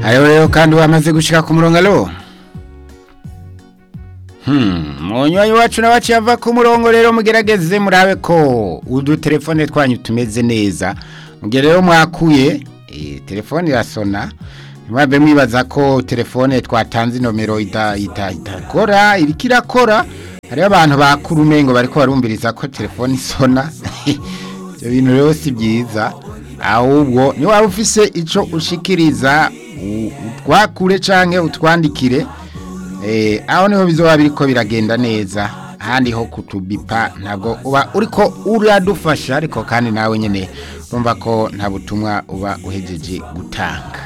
ayo rero kandi wamaze gushika ku murongo alo Hmm, munywanyi wacu nawe aciye ava ku murongo rero mugerageze murabe ko udutelefone twanyu tumeze neza mugihe rero mwakuye eh, telefone irasona mwabe mwibaza ko telefone twatanze inomero ita- ita- itakora iriko irakora hariho abantu bakuru umengo bariko barumviriza ko telefone isona ibyo bintu rero si byiza ahubwo ni waba ufise ico ushikiriza u- utwakure canke utwandikire Eh, aho niho bizoba biriko biragenda neza ahandi ho kutubipa ntabwo uba uriko uradufasha ariko kandi nawe nyene urumva ko nta butumwa uba uhejeje gutanga